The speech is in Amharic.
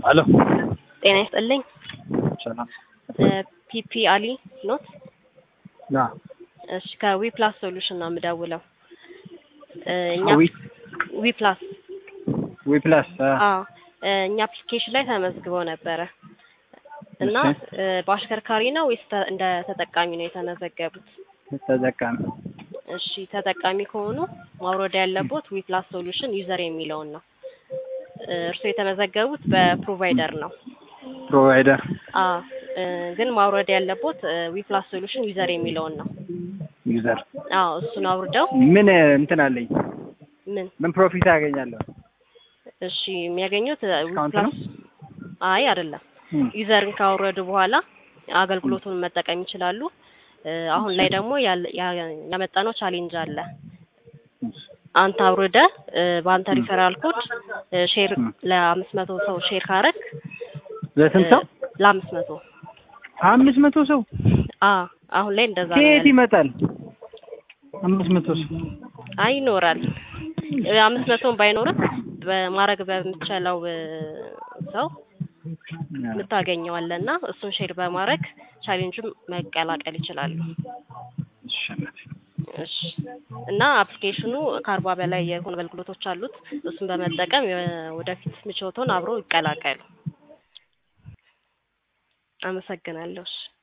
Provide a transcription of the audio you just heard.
አሎ ጤና ይስጥልኝ። ሰላም ፒፒ አሊ ኖት? ና እሺ ከዊ ፕላስ ሶሉሽን ነው የምደውለው። እኛ ዊ ዊ ፕላስ ዊ ፕላስ አዎ እኛ አፕሊኬሽን ላይ ተመዝግበው ነበረ እና እሺ። በአሽከርካሪ ነው ወይስ ተ- እንደ ተጠቃሚ ነው የተመዘገቡት? ተጠቃሚ እሺ ተጠቃሚ ከሆኑ ማውረድ ያለቦት ዊ ፕላስ ሶሉሽን ዩዘር የሚለውን ነው። እርስዎ የተመዘገቡት በፕሮቫይደር ነው። ፕሮቫይደር አዎ እ፣ ግን ማውረድ ያለቦት ዊ ፕላስ ሶሉሽን ዩዘር የሚለውን ነው። ዩዘር አዎ እሱን አውርደው ምን እንትን አለኝ ምን ምን ፕሮፊት አገኛለሁ? እሺ የሚያገኙት ዊ ዲስካውንት ነው? ፕላስ አይ አይደለም እም፣ ዩዘርን ካወረዱ በኋላ አገልግሎቱን መጠቀም ይችላሉ። እ፣ አሁን ላይ ደግሞ ያለ- ያ- ያመጣነው ቻሌንጅ አለ። አንተ አውርደ እ፣ በአንተ ሪፈራል ኮድ እ፣ ሼር እም። ለአምስት መቶ ሰው ሼር ካረግ ለስንት ሰው? ለአምስት መቶ አምስት መቶ ሰው አ አሁን ላይ እንደዛ ነው ከየት ያለው። ይመጣል? አምስት መቶ ሰው አይ ይኖራል። እ፣ አምስት መቶን ባይኖርም በማድረግ በምትችለው እ፣ ሰው የምታገኘዋለና እሱን ሼር በማድረግ ቻሌንጁን መቀላቀል ይችላሉ። እሺ፣ እሺ እና አፕሊኬሽኑ ከአርባ በላይ የሆኑ አገልግሎቶች አሉት። እሱን በመጠቀም የ- ወደፊት ምቾቶን አብሮ ይቀላቀሉ። አመሰግናለሁ። እሺ